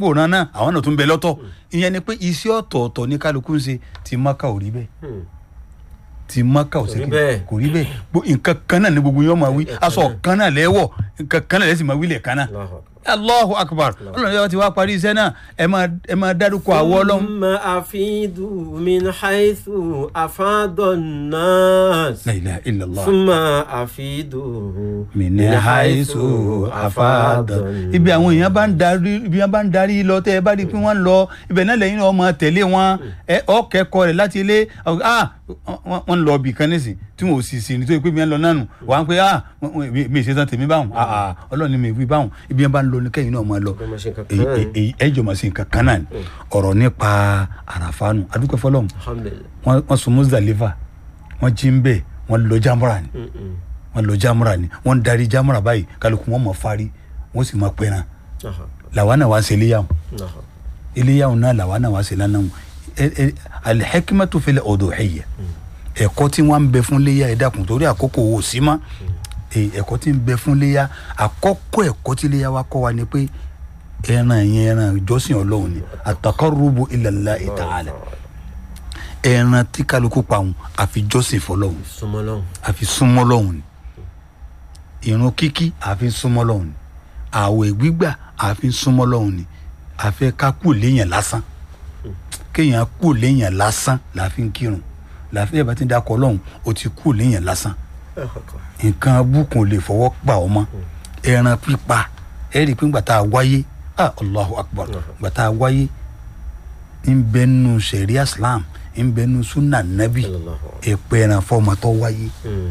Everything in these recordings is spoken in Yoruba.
wòran náà àwọn náà tún bẹ lọ́tọ̀ ìyẹn ni pé iṣẹ́ ọ̀tọ̀ọ̀tọ̀ ní kálukú ń ṣe ti maka ò rí bẹ́ẹ̀ Hmm. ti maka ò Kò sí rí kí bẹ́ẹ̀. kò rí bẹ́ẹ̀ Gbo- nǹkan kan náà ni gbogbo yẹn máa wí Nǹkan kan aṣọ náà. kan náà lẹ́wọ̀ nǹkan kan náà lẹ́sìn máa wí lẹ̀ kan náà Allahu allahu akbar akbar. ọlọ́run yóò ti wá parí iṣẹ́ náà ẹ máa ẹ máa dárúkọ àwọ̀ ọlọ́run. ثم أفيدوا من حيث أفاض الناس la ilaha illallah. ثم أفيدوا mìíní àìsù àfàdàn. ibi àwọn èèyàn bá ń darí ibi wọn bá ń darí lọ tẹ ẹ bá rí i pé wọn ń lọ ibẹ̀ náà lẹ́yìn náà máa tẹ̀lé wọn ẹ ọ kẹ́kọ̀ọ́ rẹ̀ láti ilé ah wọn wọn ń lọ ibì kan nísìn tí wọn ò sì sí nítorí pé mi ń lọ nánu wà á pé ah wọn- wọn- mi- mi ì ṣe tán tèmi báwọn ah ah ọlọ́run ni mi wí báwọn ibi wọn bá ń lọ ní kẹ́yìn náà máa lọ Ọgbọ́n máa ṣe nǹkan kan èyí náà ni. èyí ẹ jọ máa ṣe nǹkan kan náà ni ọ̀rọ̀ nípa àràfáànù adúpẹ́ fọlọ́run الحمد لله wọ́n wọ́n sùn Muzdalifa wọ́n jí ń bẹ̀ wọ́n lọ jámúra ni م- م. wọn lọ jamura ni wọn darí jamura báyìí kálukú wọn mọ fari wọn sì máa pẹran نعم làwa náà wá ń ṣe iléyàwó نعم iléyàwó náà làwa náà wá ń ṣe lánàá ẹ ẹ alihakimatu fil udhuhiyya ẹ̀kọ́ tí wọn ń bẹ fún léyà ẹ dákun torí àkókò wò sí mọ́ ẹ, ẹ̀kọ́ tí ń bẹ fún léyà àkọ́kọ́ ẹ̀kọ́ tí léyà wa kọ́ wa ni pé ẹran yẹn ẹran ìjọsìn Ọlọ́run ni ataqarrubu ila Allahi ta'ala ẹran tí kálukú pa òun àfi jọ́sìn fọ́lọ́run súnmọ́ lọ́hùn àfi súnmọ́ lọ́hùn ni ìrun kíkí àfi súnmọ́ lọ́hùn ni àwẹ̀ gbígbà àfi súnmọ́ lọ́hùn ni àfẹ́ ká kú léèyàn lásán kéèyàn kú léèyàn lásán làfi ń kírun làfi ẹ̀ bá ti dákọ̀ lọ́hùn ó ti kú léèyàn lásán nǹkan abúkùn lè fọwọ́ pa ọ mọ́ ẹran pípa ẹ rí i pé ńgbà tá a wáyé ah allahu akbar ńgbà tá a wáyé ń bẹ nù sẹ̀ríà islam ń bẹ nù sunna nabi Sallallahu ẹ̀pẹ̀ ẹran fọmọ tó wáyé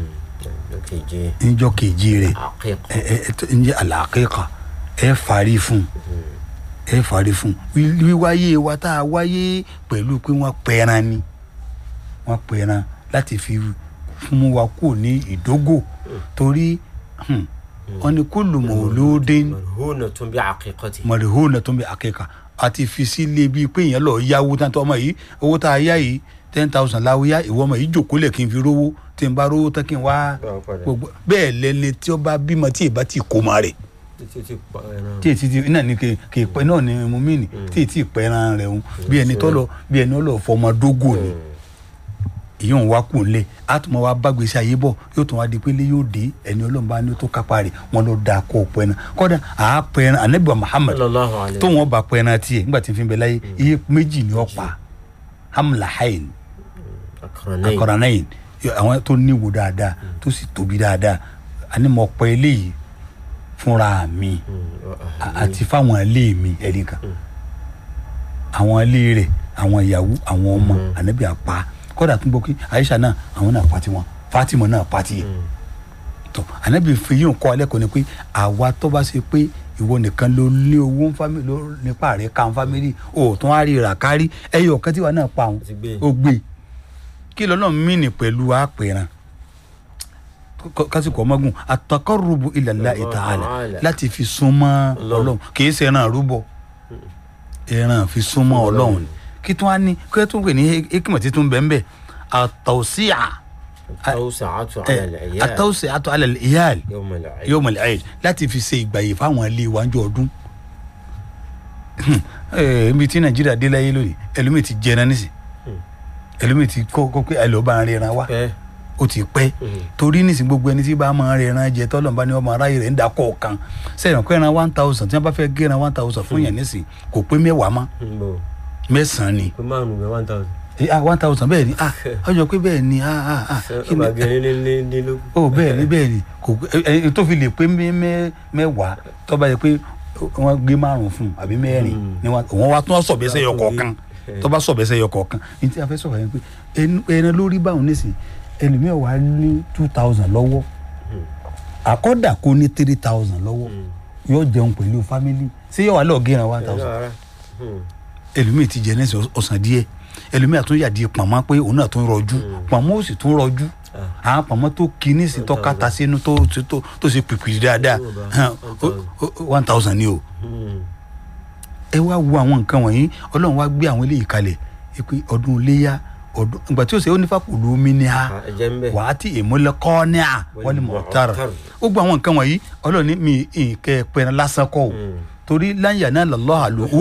keje níjọ́ kejì rẹ̀ àkíkà ẹ ẹ ẹ tó- ń jẹ́ àlàkékà ẹ fari fún ẹ fari fún Wí- wíwáyé wa tá a wáyé pẹ̀lú pé wọ́n pẹran ni wọ́n pẹran láti fi fún wa kú ní ìdógò torí hmm, wọ́n ní kullu mawludin marhuna tún bí àkíkọ́tì mọ̀rẹ̀hónà tó ń bẹ àkẹ́kà àti fi sílé bíi pé èèyàn lọ yáwó tán tó ọmọ yìí owó tá a yá yìí ten thousand láwó yá ìwọ ọmọ yìí jòkó lẹ̀ kí n fi rówó tí n bá rówó tán kí n wá Báwo padà? gbogbo bẹ́ẹ̀ lẹ́ni tí ó bá bímọ tí ìbá ti kó ma rẹ̀ títí tí pa ẹran tí èsì ti náà ní kè kè pẹ́ náà ní mo mí ni tí èsì pẹ́ran rẹ̀ ń bí ẹni tó lọ bí ẹni ó lọ fọmọ dógò ni ìyóò wá kù nílé a tún máa wá bá gbèsè ayé bọ̀ yóò tún wá di pé lé yóò dé ẹni ọlọ́run bá ní tó kápá rẹ̀ wọ́n lọ da kó o pẹ́ran kọ́dà àá pẹ́ran anabiwa Muhammad sallallahu alayhi tó wọn bá pẹ́ran tiẹ̀ nígbà tí n fi bẹ láyé iye méjì ni ó pa hamla hayin akaranayi akọranayin àwọn tó níwò dáadáa tó sì tóbi dáadáa àní mo pẹ́ eléyìí fúnra mi a- àti fáwọn ilé mi ẹ̀rí kan àwọn ilé rẹ̀ àwọn ìyàwó àwọn ọmọ ànábì àpá kódà tún gbọ́ pé Aisha náà àwọn náà pa tiwọn Fatima náà pa tiẹ̀ tó ànábì fi yín kọ́ alẹ́ kọ́ ni pé àwa tó bá ṣe pé ìwọ nìkan ló lé owó ń fámìlì ló nípa rẹ̀ ká ń fámìlì ò tún á rí rà kárí ẹyọ ọ̀kan tí wà náà pa àwọn Ti gbé. ó gbé kí lọ́nà mìíní pẹ̀lú àpẹ̀ràn kásìkò ọmọgùn àtàkọ́rùbù ila Allahi ta'ala láti fi súnmọ́ ọlọ́run kì í ṣe ẹran àrúbọ ẹran fi súnmọ́ ọlọ́run ni kí tún á ní kí tún pè ní ekimọ̀ tí tún bẹ́ẹ̀ bẹ́ẹ̀ àtọ̀síà tawsa'atu ala al-'iyal àtọ̀síà àtọ̀ alẹ́ ìyáàl yawm al-'id yóò mọ̀lẹ́ ayé láti fi ṣe ìgbàyè fáwọn ilé iwájú ọdún ibi tí nàìjíríà dé láyé lónìí ẹlòmíì ti jẹran nísì ẹlòmíì ti kọ́ kọ́ pé ẹlòmíì bá ń rẹran wá pẹ́ ó ti pẹ́ torí nísìn gbogbo ẹni tí bá máa ń rẹran jẹ tọ́lọ̀ bá ní ọmọ aráyè rẹ̀ ń da kọ̀ọ̀kan sẹ́yìn kọ́ ẹran one thousand tí wọ́n bá fẹ́ gé ẹran one thousand fún yẹn nísìn kò pé mẹ́wàá mọ́ nbọ mẹ́sàn-án ni pé márùn bẹ one thousand Eh, ah one thousand bẹ́ẹ̀ ni ah ọjọ́ pé bẹ́ẹ̀ ni ah ah ah kí ni ọba gẹrin ní ní ní ló ó bẹ́ẹ̀ ni bẹ́ẹ̀ ni kò ẹ ẹ tó fi lè pé mẹ́- mẹ́- mẹ́wàá tó bá yẹ pé wọ́n gbé márùn fún un àbí mẹ́rin ni wọ́n wọ́n wá tún sọ̀bẹ́sẹ̀ yọ kọ̀ọ̀kan tó bá sọ̀bẹ́sẹ̀ yọ kọ̀ọ̀kan ní tí a fẹ́ sọ̀rọ̀ yẹn pé ẹnu- ẹran lórí báwọn nísìn ẹlòmíràn wà ní two thousand lọ́wọ́ àkọ́dà kó ní three thousand lọ́wọ́ yóò jẹun pẹ̀lú family ṣé yóò wá lọ́ọ̀ gé ẹran one thousand ara ẹlòmíì ti jẹ nẹsẹ ọsàn díẹ̀ ẹlòmíì àtún yàdí pọnmọ pé òun náà tún rọjú pọnmọ ó sì tún rọjú àwọn pọnmọ tó kíní sí tó kàtà sínú tó tó tó ṣe pìpìrì dáadáa hàn, ó- ó- one thousand ni o ẹ wá wo àwọn nǹkan wọ̀nyí ọlọ́run wá gbé àwọn eléyìí kalẹ̀ ẹ pé ọdún iléyà ọdún ìgbà tí ó ṣe ó ní fàkùlù omi ní ha ẹjẹ ń bẹ wà á ti èmúlẹ́kọ́ ní à wọ́n ní mọ̀ọ́tàrà ó gbọ́ àwọn nǹkan wọ̀nyí ọlọ́run ní mi ìkẹ́ pẹ̀rẹ̀ lásán kọ́ o torí láyà náà lọ́ọ́ àlọ́